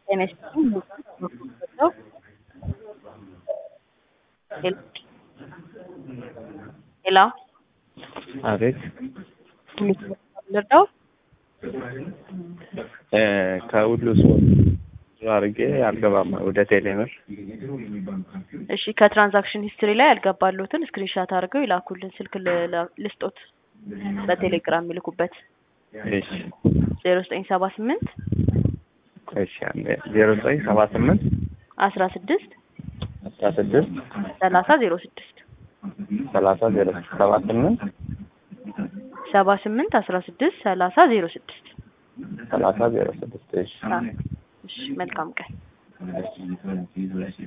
ጤና ይስጥልኝ ነው ሄሎ አቤት ልርዳው? ከሁሉ ስፖርት አድርጌ አልገባም ወደ ቴሌምር። እሺ ከትራንዛክሽን ሂስትሪ ላይ ያልገባሉትን ስክሪንሻት አድርገው ይላኩልን። ስልክ ል- ልስጦት በቴሌግራም የሚልኩበት እሺ ዜሮ ዘጠኝ ሰባ ስምንት እሺ አንዴ ዜሮ ዘጠኝ ሰባ ስምንት አስራ ስድስት አስራ ስድስት ሰላሳ ዜሮ ስድስት ሰላሳ ዜሮ ሰባ ስምንት ሰባ ስምንት አስራ ስድስት ሰላሳ ዜሮ ስድስት ሰላሳ ዜሮ ስድስት እሺ እሺ መልካም ቀን።